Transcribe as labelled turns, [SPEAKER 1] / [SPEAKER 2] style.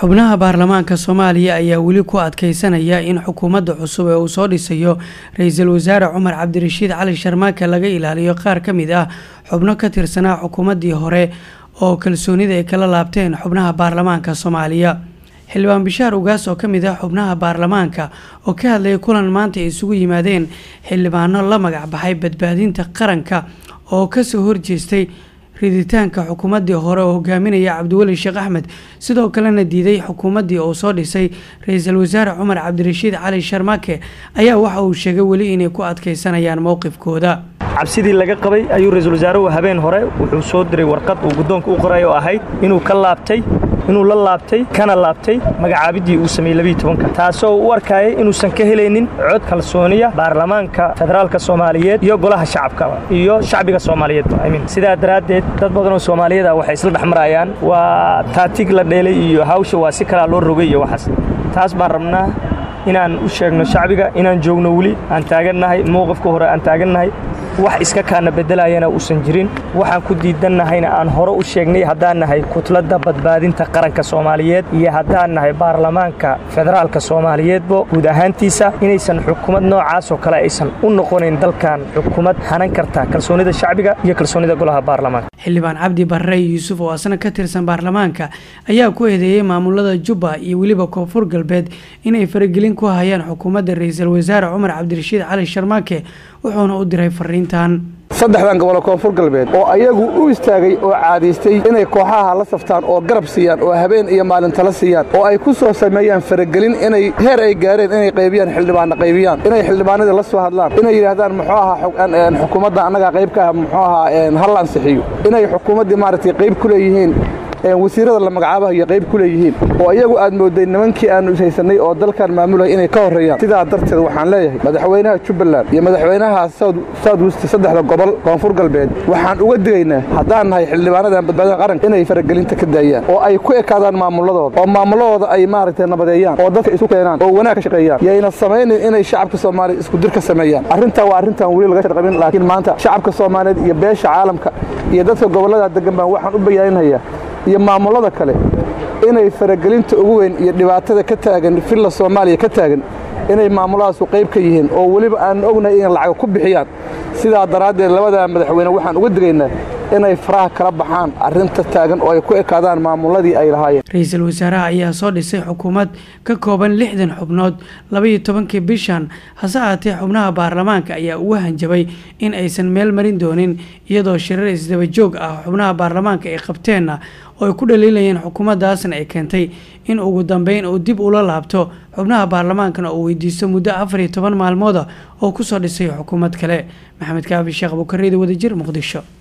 [SPEAKER 1] xubnaha baarlamaanka soomaaliya ayaa weli ku adkeysanaya in xukuumadda cusub ee uu soo dhisayo ra-iisul wasaare cumar cabdirashiid cali sharmaake laga ilaaliyo qaar ka mid ah xubno ka tirsanaa xukuumaddii hore oo kalsoonida ay kala laabteen xubnaha baarlamaanka soomaaliya xildhibaan bishaar ugaas oo ka mid ah xubnaha baarlamaanka oo ka hadlayay kulan maanta ay isugu yimaadeen xildhibaano la magac baxay badbaadinta qaranka oo kasoo horjeestay riditaanka xukuumaddii hore oo hogaaminaya cabdiweli sheekh axmed sidoo kalena diiday xukuumaddii uu soo dhisay ra-iisul wasaare cumar cabdirashiid cali sharmaake ayaa waxa uu sheegay weli inay ku adkeysanayaan mowqifkooda
[SPEAKER 2] cabsidii laga qabay ayuu ra-iisul wasaaruhu habeen hore wuxuu soo diray warqad uu guddoonka u qoray oo ahayd inuu ka laabtay inuu la laabtay kana laabtay magacaabiddii uu sameeyey labiiy tobanka taasoo u arkayay inuusan ka helaynin cod kalsooniya baarlamaanka federaalka soomaaliyeed iyo golaha shacabka iyo shacbiga soomaaliyeedba imin sidaa daraaddeed dad badanoo soomaaliyeed ah waxay isla dhex marayaan waa taatig la dheelay iyo hawsha waa si kalaa loo rogay iyo waxaas taas baan rabnaa inaan u sheegno shacbiga inaan joogno weli aan taagannahay mowqifka hore aan taagannahay wax iska kaana beddelayana uusan jirin waxaan ku diidannahayna aan hore u sheegnay haddaan nahay kutladda badbaadinta qaranka soomaaliyeed iyo haddaan nahay baarlamaanka federaalka soomaaliyeedba guud ahaantiisa inaysan xukuumad noocaasoo kale aysan u noqonayn dalkan xukuumad hanan karta kalsoonida shacbiga iyo kalsoonida golaha baarlamaanka
[SPEAKER 1] xildhibaan cabdi barre yuusuf oo asna ka tirsan baarlamaanka ayaa ku eedeeyey maamulada jubba iyo weliba koonfur galbeed inay faragelin ku hayaan xukuumadda ra-iisul wasaare cumar cabdirashiid cali sharmaake wuxuuna u diray fariintan
[SPEAKER 3] saddexdan gobolo koonfur galbeed oo ayagu u istaagay oo caadaystay inay kooxaha la saftaan oo garab siiyaan oo habeen iyo maalintala siiyaan oo ay ku soo sameeyaan faragelin inay heer ay gaareen inay qaybiyaan xildhibaanna qaybiyaan inay xildhibaanadii la soo hadlaan inay yidhaahdaan muxuu ahaa xukuumadda annagaa qayb ka ah muxuu ahaa hal ansixiyo inay xukuumaddii maaragtay qayb ku leeyihiin wasiirada la magacaabahayo qayb ku leeyihiin oo iyagu aad mooday nimankii aannu ishaysanay oo dalkan maamulaya inay ka horreeyaan sidaa darteed waxaan leeyahay madaxweynaha jubbaland iyo madaxweynaha south west saddexda gobol koonfur galbeed waxaan uga digaynaa haddaan nahay xildhibaanadan badbaadada qaranka inay faragelinta ka daayaan oo ay ku ekaadaan maamuladooda oo maamuladooda ay maaragtay nabadeeyaan oo dadka isu keenaan oo wanaag ka shaqeeyaan yayna samaynin inay shacabka soomaaliya isku dir ka sameeyaan arrintaa waa arrintan weli laga sharqabin laakiin maanta shacabka soomaaliyeed iyo beesha caalamka iyo dadka gobollada degan baan waxaan u bayaaninhayaa iyo maamulada kale inay faragelinta ugu weyn iyo dhibaatada ka taagan villa soomaaliya ka taagan inay maamulahaasu qayb ka yihiin oo weliba aan ognahay inay lacaga ku bixiyaan sidaa daraaddeed labada madaxweyne waxaan uga digaynaa inay faraha kala baxaan arrinta taagan oo ay ku ekaadaan maamuladii ay lahaayeen
[SPEAKER 1] ra-iisul wasaaraha ayaa soo dhisay xukuumad ka kooban lixdan xubnood labaiyo tobankii bishan hase ahaatee xubnaha baarlamaanka ayaa ugu hanjabay in aysan meel marin doonin iyadoo shirar isdaba joog ah xubnaha baarlamaanka ay qabteenna oo ay ku dhaliilayeen xukuumaddaasna ay keentay in ugu dambeyn uu dib ula laabto xubnaha baarlamaankana uu weydiisto muddo afar iyo toban maalmooda oo kusoo dhisay xukuumad kale maxamed kaafi sheekh abukareeda wadajir muqdisho